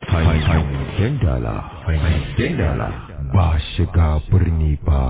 Hangen dala, hangen dala ba shiga birni ba.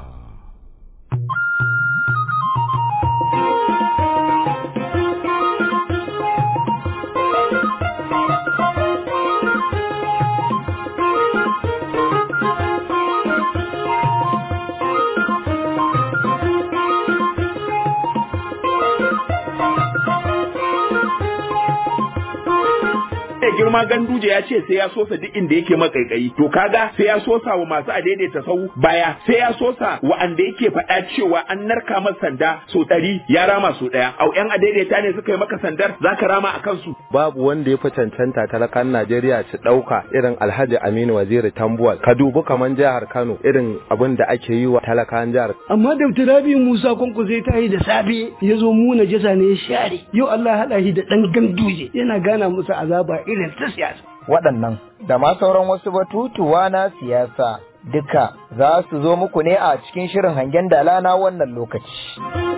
da girma ganduje ya ce sai ya sosa duk inda yake makaikayi to kaga sai ya sosa wa masu adaidaita sau baya sai ya sosa wa'anda yake faɗa cewa an narka masa sanda so ɗari ya rama so ɗaya au yan adaidaita ne suka yi maka sandar zaka rama a kansu babu wanda ya fi cancanta talakan Najeriya su ɗauka irin Alhaji Aminu Waziri Tambuwal ka dubi kaman jihar Kano irin abin da ake yi wa talakan jihar amma Dr. Rabi Musa Kwanko zai tayi da safe ya zo mu na jasa ne ya share yau Allah ya haɗa shi da ɗan ganduje yana gana musu azaba irin ta siyasa waɗannan da ma sauran wasu batutuwa na siyasa duka za su zo muku ne a cikin shirin hangen dala na wannan lokaci.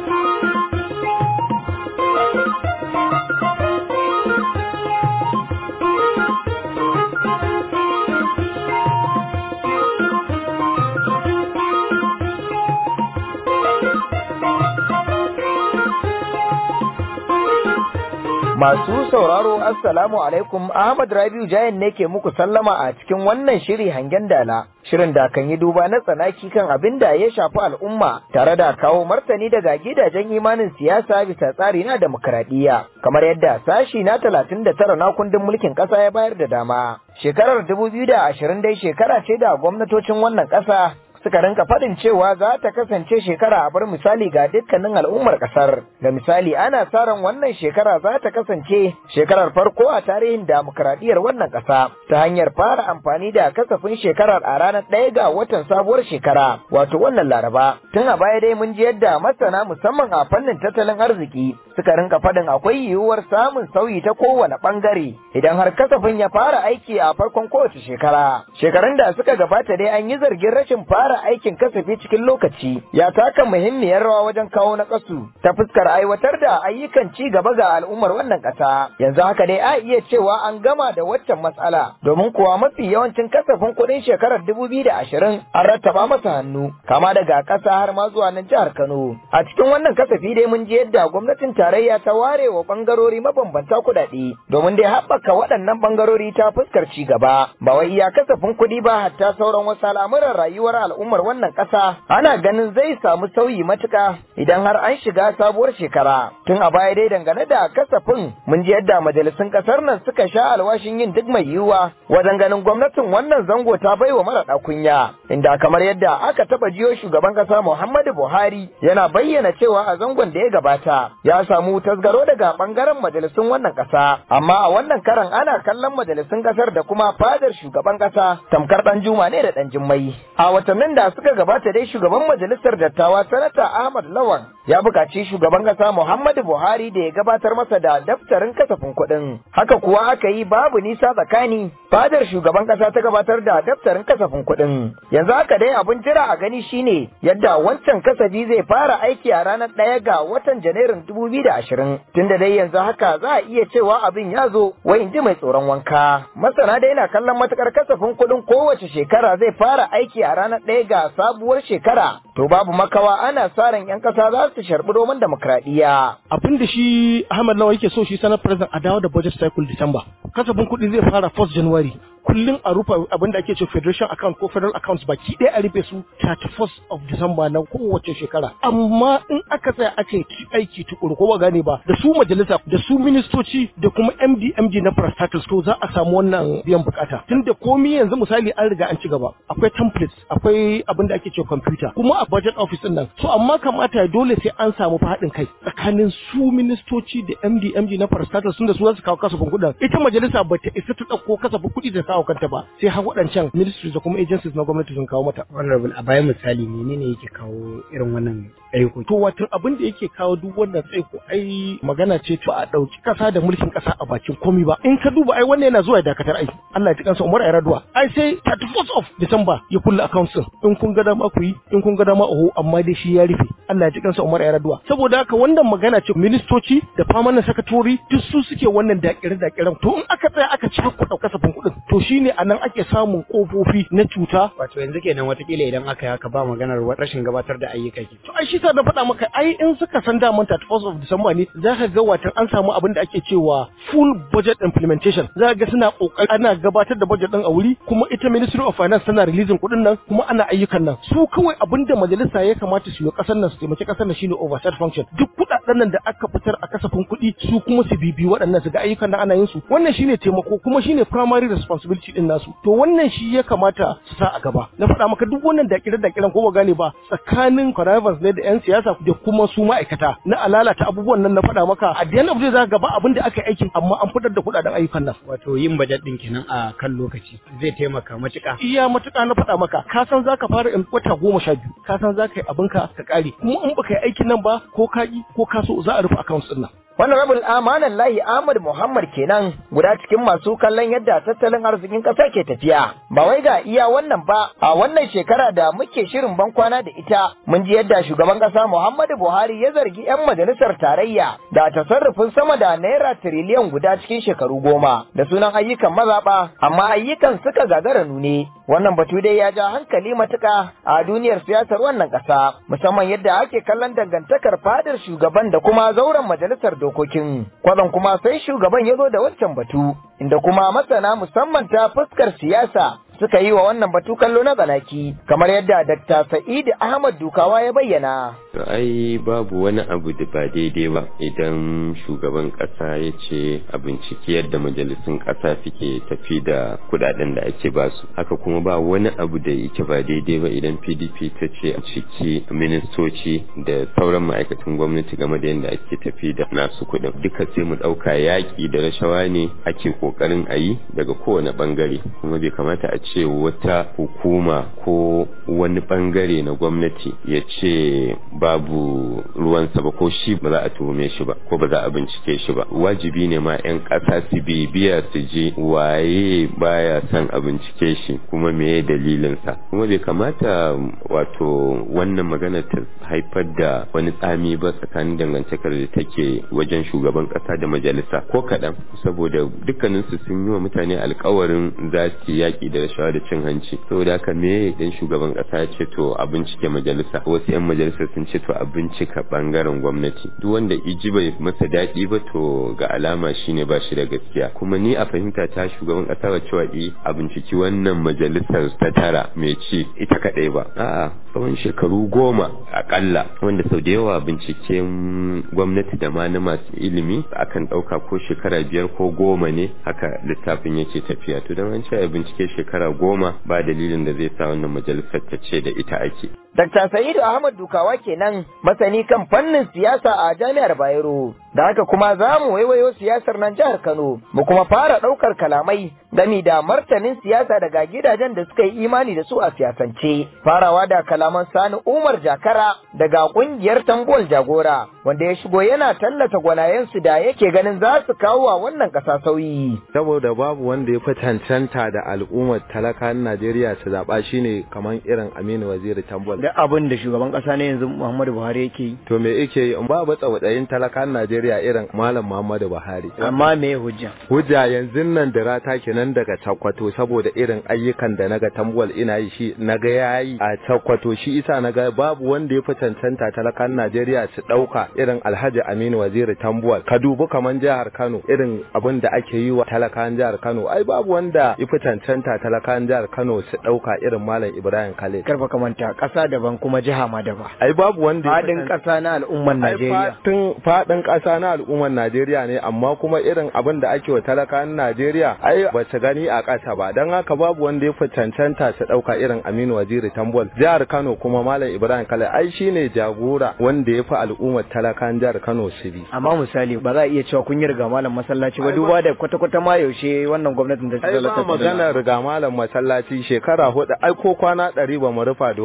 Masu sauraro Assalamu alaikum Ahmad Rabiu Jayan ne ke muku sallama a cikin wannan shiri hangen dala. Shirin da kan yi duba na tsanaki kan abin da ya shafi al'umma tare da kawo martani daga gidajen imanin siyasa bisa tsari na demokradiyya kamar yadda sashi na talatin da tara na kundin mulkin ƙasa ya bayar da dama. Shekarar dubu biyu da ashirin dai shekara ce da gwamnatocin wannan ƙasa suka rinka faɗin cewa za ta kasance shekara a bar misali ga dukkanin al'ummar ƙasar. Da misali ana sa ran wannan shekara za ta kasance shekarar farko a tarihin demokradiyyar wannan ƙasa ta hanyar fara amfani da kasafin shekarar a ranar ɗaya ga watan sabuwar shekara wato wannan laraba. Tun a baya dai mun ji yadda masana musamman a fannin tattalin arziki suka rinka faɗin akwai yiwuwar samun sauyi ta kowane ɓangare idan har kasafin ya fara aiki a farkon kowace shekara. Shekarun da suka gabata dai an yi zargin rashin fara fara aikin kasafi cikin lokaci ya taka muhimmiyar rawa wajen kawo na kasu ta fuskar aiwatar da ayyukan ci gaba ga al'ummar wannan ƙasa. Yanzu haka dai a iya cewa an gama da waccan matsala domin kuwa mafi yawancin kasafin kuɗin shekarar dubu biyu da ashirin an rattaba masa hannu kama daga ƙasa har ma zuwa nan jihar Kano. A cikin wannan kasafi dai mun ji yadda gwamnatin tarayya ta ware wa ɓangarori mabambanta kuɗaɗe domin dai haɓaka waɗannan ɓangarori ta fuskar ci gaba. Ba wai iya kasafin kuɗi ba hatta sauran wasu al'amuran rayuwar al'umma al'ummar wannan ƙasa ana ganin zai samu sauyi matuka idan har an shiga sabuwar shekara. Tun a baya dai dangane da kasafin mun ji yadda majalisun ƙasar nan suka sha alwashin yin duk mai yiwuwa wajen ganin gwamnatin wannan zango ta baiwa mara kunya. Inda kamar yadda aka taɓa jiyo shugaban ƙasa Muhammadu Buhari yana bayyana cewa a zangon da ya gabata ya samu tasgaro daga ɓangaren majalisun wannan ƙasa. Amma a wannan karan ana kallon majalisun ƙasar da kuma fadar shugaban ƙasa tamkar ɗan juma ne da ɗan jimmai. A watannin da suka gabata dai shugaban majalisar dattawa sanata Ahmad Lawan ya buƙaci shugaban ƙasa Muhammadu Buhari da ya gabatar masa da daftarin kasafin kuɗin. Haka kuwa aka yi babu nisa tsakani fadar shugaban ƙasa ta gabatar da daftarin kasafin kuɗin. Yanzu haka dai abin jira a gani shine yadda wancan kasafi zai fara aiki a ranar ɗaya ga watan Janairun dubu biyu da ashirin. Tunda dai yanzu haka za a iya cewa abin ya zo wai in ji mai tsoron wanka. Masana dai na kallon matukar kasafin kuɗin kowace shekara zai fara aiki a ranar ɗaya ga sabuwar shekara to babu makawa ana sa ran yan kasa za su sharbi roman demokradiyya abin da shi Ahmad Lawa yake so shi sanar president a dawo da budget cycle December kasafin kuɗi zai fara 1st January kullum a rufe abin da ake ce federation account ko federal accounts baki ɗaya a rufe su 31st of December na kowace shekara amma in aka tsaya ake aiki tukuru ko ba gane ba da su majalisa da su ministoci da kuma MD MD na parastatals to za a samu wannan biyan bukata tunda komai yanzu misali an riga an ci gaba akwai templates akwai abin da ake ce computer kuma a budget office din nan so amma kamata ya dole sai an samu faɗin kai tsakanin su ministoci da MD MD na parastatals sun da su za su kawo kasafin kuɗin ita majalisa ba ta isa ta ɗauko kasafin kuɗi da kawo kanta ba sai har waɗancan ministries da kuma agencies na gwamnati sun kawo mata honorable a bayan misali menene yake kawo irin wannan tsaiko to watan abin da yake kawo duk wannan tsaiko ai magana ce ba a ɗauki ƙasa da mulkin ƙasa a bakin komi ba in ka duba ai wannan yana zuwa ya dakatar ai Allah ya ji kansa Umar Ayraduwa ai sai 31st of December ya kulle accounts din in kun ga dama ku yi in kun ga dama oho amma dai shi ya rufe Allah ya ji kansa Umar Ayraduwa saboda haka wannan magana ce ministoci da famanin sakatori duk su suke wannan dakire dakiren to in aka tsaya aka cakuɗa kasafin kuɗin to shine anan ake samun kofofi na cuta wato yanzu kenan watakila idan aka yi haka ba maganar rashin gabatar da ayyuka ke to ai shi sa na faɗa maka ai in suka san daman 31st of December ne za ka ga watan an samu abin da ake cewa full budget implementation za ka ga suna kokari ana gabatar da budget din a wuri kuma ita Ministry of Finance tana releasing kuɗin nan kuma ana ayyukan nan su kawai abin da majalisa ya kamata su yi kasar nan su taimaki kasar nan shine oversight function duk kuɗaɗen nan da aka fitar a kasafin kuɗi su kuma su bibi waɗannan su ga ayyukan nan ana yin su wannan shine taimako kuma shine primary responsibility din nasu to wannan shi ya kamata su sa a gaba na faɗa maka duk wannan dakire dakiren ko ba gane ba tsakanin connivance ne da yan siyasa da kuma su ma'aikata na alalata abubuwan nan na faɗa maka a the end of the day za gaba abin da aka yi aikin amma an fitar da kuɗaɗen ayyukan nan wato yin budget din kenan a kan lokaci zai taimaka matuƙa iya matuƙa na faɗa maka ka san zaka fara in wata goma sha biyu ka san zaka yi abinka ka ƙare kuma in baka yi aikin nan ba ko ka yi ko ka so za a rufe accounts ɗin nan Honorable Amanan Lahi Ahmad Muhammad kenan guda cikin masu kallon yadda tattalin arzikin ƙasa ke tafiya. Ba wai ga iya wannan ba, a wannan shekara da muke shirin bankwana da ita, mun ji yadda shugaban ƙasa Muhammadu Buhari ya zargi 'yan majalisar tarayya da tasarrufin sama da naira tiriliyan guda cikin shekaru goma da sunan ayyukan mazaɓa, amma ayyukan suka gagara nune. Wannan batu dai ya ja hankali matuƙa a duniyar siyasar wannan ƙasa, musamman yadda ake kallon dangantakar fadar shugaban da kuma zauren majalisar dokokin. Kwadan kuma sai shugaban ya zo da wancan batu, inda kuma masana musamman ta fuskar siyasa suka yi wa wannan batu kallo na tsanaki kamar yadda Dr. Sa'id Ahmad Dukawa ya bayyana. To ai babu wani abu da ba daidai ba idan shugaban kasa ya ce a binciki yadda majalisun kasa suke tafi da kudaden da ake basu haka kuma ba wani abu da yake ba daidai ba idan PDP ta ce a ciki ministoci da sauran ma'aikatan gwamnati game da yadda ake tafi da nasu kudin duka sai mu dauka yaki da rashawa ne ake kokarin a yi daga kowane bangare kuma bai kamata a ce wata hukuma ko wani bangare na gwamnati ya ce babu ruwansa ba ko shi ba za a tuhume shi ba ko ba za a bincike shi ba wajibi ne ma 'yan ƙasa su bibiya su je waye baya son a bincike shi kuma meye dalilinsa kuma bai kamata wato wannan magana ta haifar da wani tsami ba tsakanin dangantakar da take wajen shugaban ƙasa da majalisa ko kaɗan saboda dukkaninsu sun yi wa mutane alkawarin za su yaƙi da rashawa da cin hanci saboda haka me dan shugaban kasa ya ce to a bincike majalisa wasu yan majalisa sun ce to a bincika bangaren gwamnati duk wanda iji bai masa daɗi ba to ga alama shine ba shi da gaskiya kuma ni a fahimta ta shugaban kasa ba cewa i a binciki wannan majalisar ta tara mai ci ita kadai ba a'a tsawon shekaru goma akalla wanda sau da yawa binciken gwamnati da ma na masu ilimi akan ɗauka ko shekara biyar ko goma ne haka littafin yake tafiya to don an ce a bincike shekara goma ba dalilin da zai sa wannan majalisar ta ce da ita ake. Dr. Sa'idu Ahmad Dukawa kenan masani kan fannin siyasa a Jami'ar Bayero. Da haka kuma za mu waiwayo siyasar nan jihar Kano, mu kuma fara ɗaukar kalamai gami da martanin siyasa daga gidajen da suka yi imani da su a siyasance. Farawa da kalaman Sani Umar Jakara daga ƙungiyar Tambol Jagora, wanda ya shigo yana tallata gwanayensu da yake ganin za su kawo wa wannan ƙasa sauyi. Saboda babu wanda ya fi cancanta da al'ummar talakan Najeriya su zaɓa shine kamar irin Aminu Waziri Tambol. da abin da shugaban kasa ne yanzu Muhammadu Buhari yake yi To me yake yi in babu tsautsayin talakan Najeriya irin Malam Muhammadu Buhari. amma me hujja Hujja yanzu nan da rata kenan daga Sokoto saboda irin ayyukan da naga Tambuwal ina yi shi naga yayi a Sokoto shi isa naga babu wanda ya fi cancanta talakan Najeriya su dauka irin Alhaji Aminu Waziri Tambuwal. Ka dubi kaman jihar Kano irin abin da ake yi wa talakan jihar Kano ai babu wanda ya fi cancanta talakan jihar Kano su dauka irin Malam Ibrahim Khalid. karfa kamanta kasa daban kuma jiha ma daban Ai babu wanda ya fi fadin kasa na al'umman Najeriya Faɗin faɗin ƙasa na al'ummar Najeriya ne amma kuma irin abin da ake wa talakan Najeriya ai ba su gani a ƙasa ba don haka babu wanda ya fi cancanta su ɗauka irin Aminu Waziri Tambol jihar Kano kuma Malam Ibrahim Kale ai shine jagora wanda ya fi al'ummar talakan jihar Kano su bi. amma misali ba za a iya cewa kun yi riga malam masallaci ba duba da kwata-kwata ma yaushe wannan gwamnatin da ta Ai ba zalata magana riga malam masallaci shekara hudu ai ko kwana ɗari ba mu rufa da wannan tsohon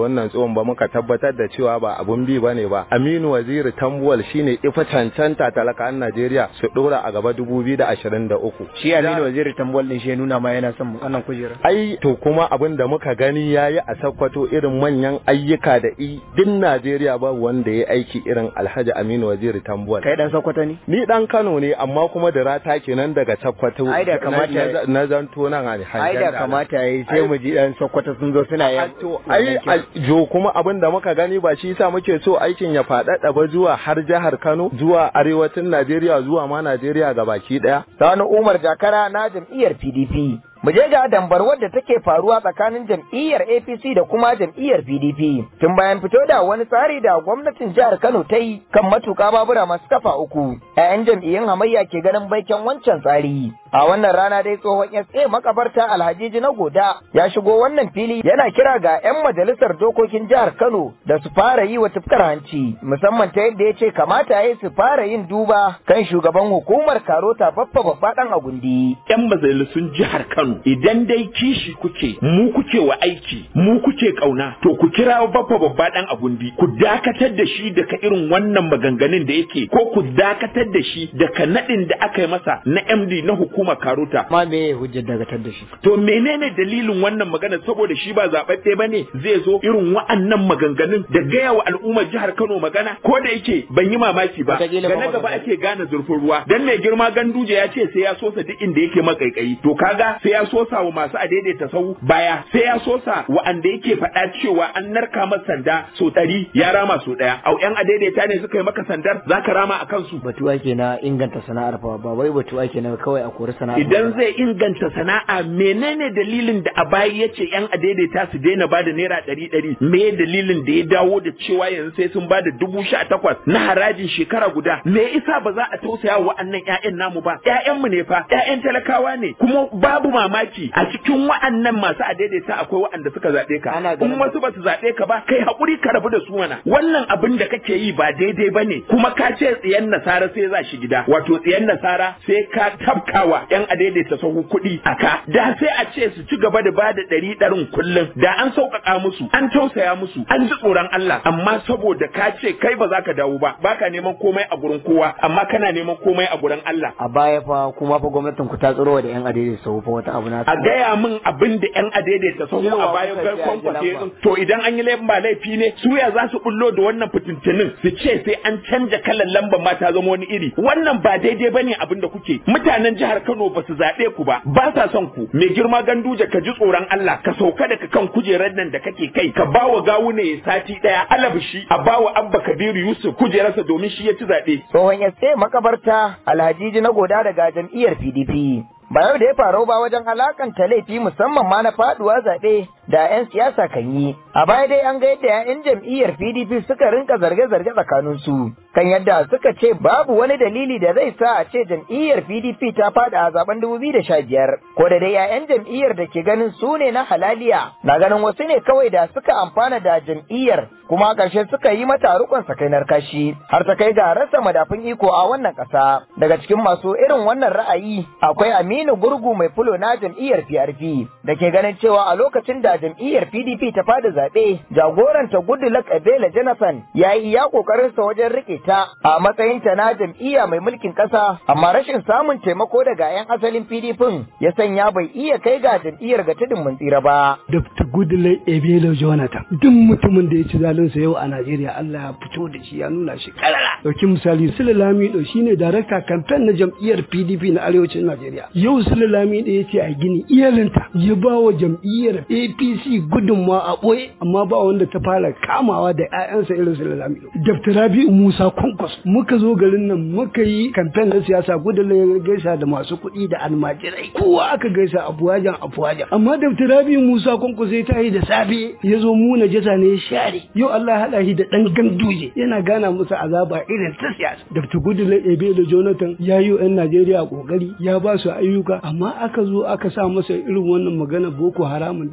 abun ba muka tabbatar da cewa ba abun bi bane ba Aminu Waziri Tambuwal shine ifa cancanta talakan Najeriya su dora a gaba 2023 shi Aminu Waziri Tambuwal din shi ya nuna ma yana son wannan kujera ai to kuma abin da muka gani yayi a Sokoto irin manyan ayyuka da i din Najeriya ba wanda ya aiki irin Alhaji Aminu Waziri Tambuwal kai dan Sokoto ne ni dan Kano ne amma kuma da rata kenan daga Sokoto ai da kamata na zanto nan a ai da kamata yayi sai mu ji dan Sokoto sun zo suna yan to ai jo kuma abin da muka gani ba shi yasa muke so aikin ya faɗaɗa ba zuwa har jihar Kano zuwa arewacin Najeriya zuwa ma Najeriya gabaki daya Sani Umar Jakara na jam'iyyar PDP mu je ga dambar wadda take faruwa tsakanin jam'iyyar APC da kuma jam'iyyar PDP tun bayan fito da wani tsari da gwamnatin jihar Kano ta yi kan matuka babura masu kafa uku ƴaƴan jam'iyyun hamayya ke ganin baiken wancan tsari a wannan rana dai tsohon SA makabarta Alhajiji na Goda ya shigo wannan fili yana kira ga 'yan majalisar dokokin jihar Kano da su fara yi wa tufkar hanci musamman ta yadda ya ce kamata ya su fara yin duba kan shugaban hukumar Karota Baffa Babba dan Agundi. 'Yan majalisun jihar Kano idan dai kishi kuke mu kuke wa aiki mu kuke kauna to ku kira Baffa Babba dan Agundi ku dakatar da shi daga irin wannan maganganun da yake ko ku dakatar da shi daga nadin da aka yi masa na MD na hukumar hukumar karota. Ma me hujjar dagatar da shi? To menene dalilin wannan magana saboda shi ba zaɓaɓɓe ba ne zai zo irin wa'annan maganganun da gaya wa al'ummar jihar Kano magana ko da yake ban yi mamaki ba. Ga na gaba ake gane zurfin ruwa. Dan mai girma ganduje ya ce sai ya sosa duk inda yake makaikayi. To kaga sai ya sosa wa masu adaidaita sau baya sai ya sosa wa'anda yake faɗa cewa an narka masa sanda so ɗari ya rama so ɗaya. Au ƴan adaidaita ne suka yi maka sandar za ka rama a kansu. Batu ake na inganta sana'ar fa ba wai batu ake na kawai a kori sana'a idan zai inganta sana'a menene dalilin da a baya ya ce yan adaidaita su daina ba da naira ɗari ɗari me dalilin da ya dawo da cewa yanzu sai sun ba da dubu sha takwas na harajin shekara guda me isa ba za a tausaya wa wa'annan ƴaƴan namu ba ƴaƴanmu ne fa ƴaƴan talakawa ne kuma babu mamaki a cikin wa'annan masu adaidaita akwai wa'anda suka zaɓe ka in wasu ba su zaɓe ka ba kai haƙuri ka rabu da su mana wannan abin da kake yi ba daidai ba ne kuma ka ce tsiyan nasara sai za shi gida wato tsiyan nasara sai ka tabkawa yan adaidaita sahu kuɗi a ka da sai a ce su ci gaba da bada ɗari ɗarin kullum da an sauƙaƙa musu an tausaya musu an ji tsoron Allah amma saboda ka ce kai ba za ka dawo ba baka neman komai a gurin kowa amma kana neman komai a gurin Allah a baya fa kuma fa gwamnatin ku ta tsoro da yan adaidaita sahu fa wata abu na a gaya min abin da yan adaidaita sahu a bayan garkon kwace to idan an yi laifin ba laifi ne su ya za su bullo da wannan fitintinin su ce sai an canja kalan lambar ma ta zama wani iri wannan ba daidai bane abin da kuke mutanen jihar Kano ba su zaɓe ku ba ba sa son ku mai girma ganduje ka ji tsoron Allah ka sauka daga kan kujerar nan da kake kai ka bawa gawu ne sati daya alabishi a bawa abba kabiru yusuf kujerarsa domin shi ya ci zaɓe. tsohon ya makabarta alhajiji na goda daga jam'iyyar pdp ba yau da ya faru ba wajen alakanta laifi musamman ma na faduwa zaɓe da 'yan siyasa kan yi. A baya dai an ga yadda 'ya'yan jam'iyyar PDP suka rinka zarge-zarge tsakaninsu kan yadda suka ce babu wani dalili da zai sa a ce jam'iyyar PDP ta fada a zaben 2015 ko da dai 'ya'yan jam'iyyar da ke ganin su ne na halaliya na ganin wasu ne kawai da suka amfana da jam'iyyar kuma a ƙarshe suka yi mata rukun sakainar kashi har ta kai ga rasa madafun iko a wannan ƙasa. Daga cikin masu irin wannan ra'ayi akwai Aminu Gurgu mai fulo na jam'iyyar PRP da ke ganin cewa a lokacin da jam'iyyar PDP ta fada zaɓe jagoranta Goodluck Ebele Jonathan ya yi iya ƙoƙarinsa wajen rike ta a matsayinta na jam'iyya mai mulkin ƙasa amma rashin samun taimako daga 'yan asalin PDP ya sanya bai iya kai ga jam'iyyar ga tudun mun tsira ba. Dr. Goodluck Ebele Jonathan duk mutumin da ya ci zalinsa yau a Najeriya Allah ya fito da shi ya nuna shi karara. Dauki misali Sule Lamido shine darakta kamfen na jam'iyyar PDP na arewacin Najeriya. Yau Sule Lamido ya ce a gini iyalinta ya ba wa jam'iyyar APC gudunmawa a ɓoye amma ba wanda ta fara kamawa da 'ya'yansa irin Sule Lamido. Dr. Rabi'u Musa Kwankwas muka zo garin nan muka yi kamfen na siyasa gudun ya gaisa da masu kuɗi da almajirai kowa aka gaisa a fuwajan a fuwajan amma Dr. Rabi'u Musa Kwankwas ya tayi da safe ya zo mu na jasa ne ya share yau Allah ya haɗa shi da ɗan ganduje yana gana musu azaba irin ta siyasa Dr. Goodluck Ebele Jonathan ya yi 'yan Najeriya kokari ya ba su ayyuka amma aka zo aka sa masa irin wannan magana Boko Haramun duk wanda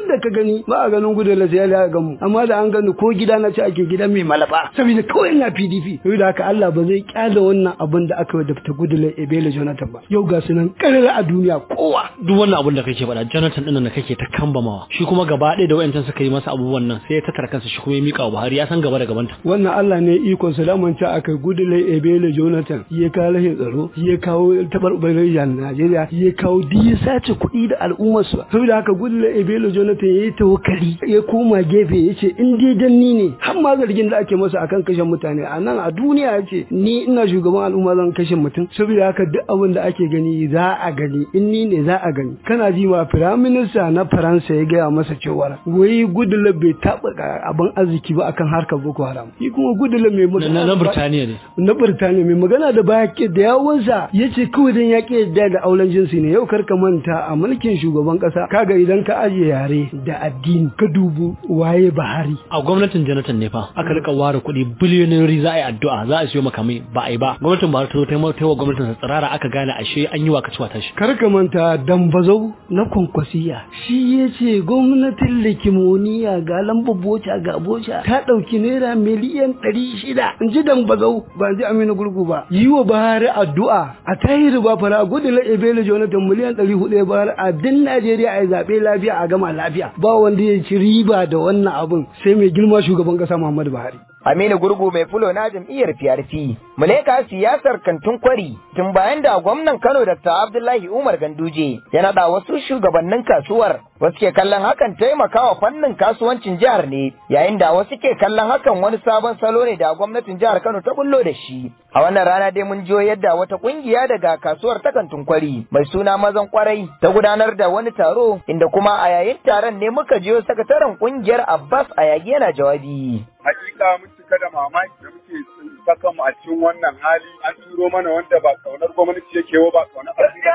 inda ka gani ba a ganin gudu la sai ya ga mu amma da an gani ko gida na ci ake gida mai malaba saboda kawai ina PDP saboda haka Allah ba zai kyale wannan abin da aka yi da fita gudu la Ebele Jonathan ba yau ga su nan karara a duniya kowa duk wannan abin da kake faɗa Jonathan ɗin da kake ta kambamawa shi kuma gaba ɗaya da wayancan suka yi masa abubuwan nan sai ya tattara kansa shi kuma ya mika wa Buhari ya san gaba da gabanta wannan Allah ne ikon sa daman ta aka gudu la Ebele Jonathan ya kawo rashin tsaro ya kawo tabarbarin Najeriya ya kawo duk ya sace kuɗi da al'ummar su saboda haka gudu la Ebele Jonathan ya yi tawakkali ya koma gefe ya ce in dai dan ni ne har ma zargin da ake masa akan kashe mutane a nan a duniya ya ce ni ina shugaban al'umma zan kashe mutum saboda haka duk abin da ake gani za a gani in ni ne za a gani kana ji ma firaminista na faransa ya gaya masa cewa wai gudula bai taɓa abin arziki ba akan harkar boko haram shi kuma gudula mai magana na Birtaniya ne na Birtaniya mai magana da baya ke da yawansa ya ce kawai dan ya ke yadda da auren jinsi ne yau karka manta a mulkin shugaban kasa kaga idan ka ajiye yare da addini ka dubu waye Buhari a gwamnatin Jonathan ne fa aka rika ware kuɗi biliyoyin za a yi addu'a za a siyo makamai ba a yi ba gwamnatin Buhari ta zo ta yi wa gwamnatin sa tsirara aka gane ashe an yi wa kaciwa tashi kar ka manta dambazau na kwankwasiya shi ya ce gwamnatin likimoniya ga lambar boca ga boca ta ɗauki naira miliyan ɗari shida in ji dambazau ba ji aminu gurgu ba yi wa Buhari addu'a a tahiri ba fara gudu la ebele jonathan miliyan ɗari hudu ya bayar a din najeriya a yi zaɓe lafiya a gama lafiya ba wanda ya ci riba da wannan abin sai mai girma shugaban ƙasa muhammadu buhari Aminu Gurgu mai fulo na jam'iyyar PRP. Muleka siyasar kantun kwari tun bayan da gwamnan Kano Dr. Abdullahi Umar Ganduje ya naɗa wasu shugabannin kasuwar wasu ke kallon hakan taimakawa fannin kasuwancin jihar ne yayin da wasu ke kallon hakan wani sabon salo ne da gwamnatin jihar Kano ta bullo da shi. A wannan rana dai mun jiyo yadda wata kungiya daga kasuwar ta kantun kwari mai suna mazan kwarai ta gudanar da wani taro inda kuma a yayin taron ne muka jiyo sakataren kungiyar Abbas Ayagi yana jawabi. hakika mun cika da mamaki da muke saka mu a cikin wannan hali an turo mana wanda ba kaunar gwamnati yake wa ba kaunar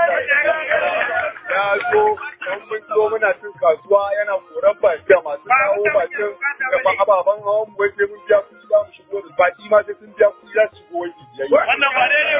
ya zo don mun zo muna cin kasuwa yana koran baki da masu kawo bakin da ba ababen hawan mu wace mun biya kuɗi za mu shigo da baki ma sai sun biya kuɗi za su shigo wani biyayya wannan ba daidai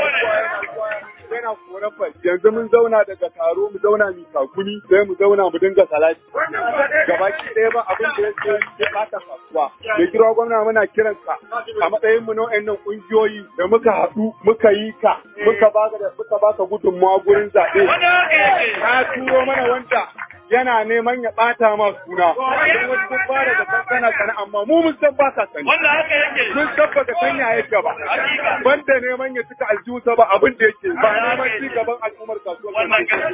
bane yana koran baki yanzu mun zauna daga taro mu zauna mu kakuni sai mu zauna mu dinga salati gabaki ɗaya ba abin da yake ya ɓata kasuwa mai kira gwamna muna kiransa a matsayin mu na wayannan kungiyoyi da muka haɗu muka yi ka muka baka da muka baka gudunmawa gurin zaɓe ka turo mana wanda yana neman ya ɓata ma suna don wasu sun fara da kankana sana amma mu mun san ba ka sani mun san ba ka san ya yake ba banda neman ya cika aljihunsa ba abin da yake ba neman ci gaban al'ummar kasuwar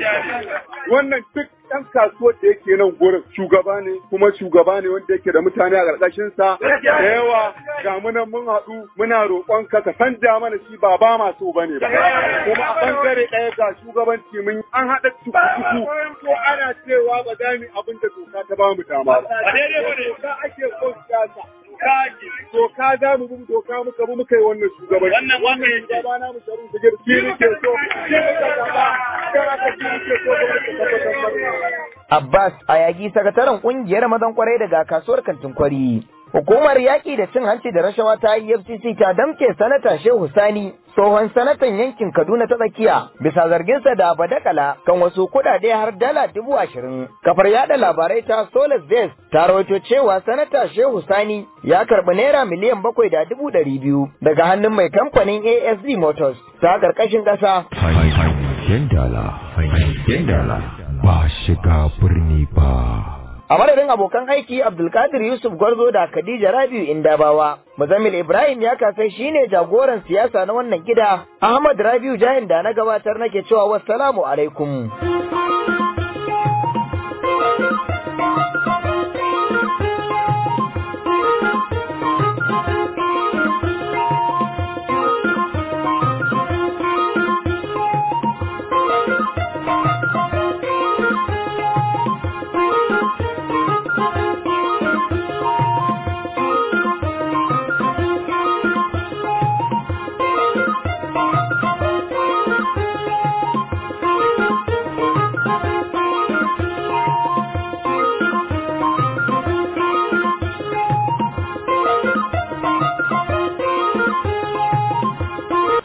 wannan duk ɗan kasuwar da yake nan gurin shugaba ne kuma shugaba ne wanda yake da mutane a ƙarƙashin sa da yawa ga mu nan mun haɗu muna roƙon ka ka sanja mana shi ba ba ma so bane ba kuma a bangare ɗaya ga shugabanci mun an haɗa tuku ko ana cewa ba za mu abin da doka ta ba mu dama ba doka ake so siyasa doka za mu bi doka muka bi muka yi wannan shugabanci wannan wannan shugaba na mu sharu su gir shi ne ke so shi ne ka zaba kana ka shi ne ke so gwamnati ta tabbatar Abbas Ayagi sakataren kungiyar mazan kwarai daga kasuwar kantin kwari. Hukumar yaƙi da cin hanci da rashawa ta EFCC ta damke sanata Shehu Sani tsohon sanatan yankin Kaduna ta tsakiya bisa zarginsa da badakala kan wasu kuɗaɗe har dala dubu ashirin. Kafar yada labarai ta Solas Base ta rawaito cewa sanata Shehu Sani ya karɓi naira miliyan bakwai da dubu ɗari biyu daga hannun mai kamfanin ASD Motors ta ƙarƙashin ƙasa. Hangen dala, hangen dala, ba shiga birni ba. A madadin abokan aiki Abdulkadir Yusuf Gwarzo da Khadija Rabiu Indabawa, Muzammil Ibrahim ya kasai shine jagoran siyasa na wannan gida, Ahmad Rabiu Jahin da na gabatar nake cewa wassalamu alaikum.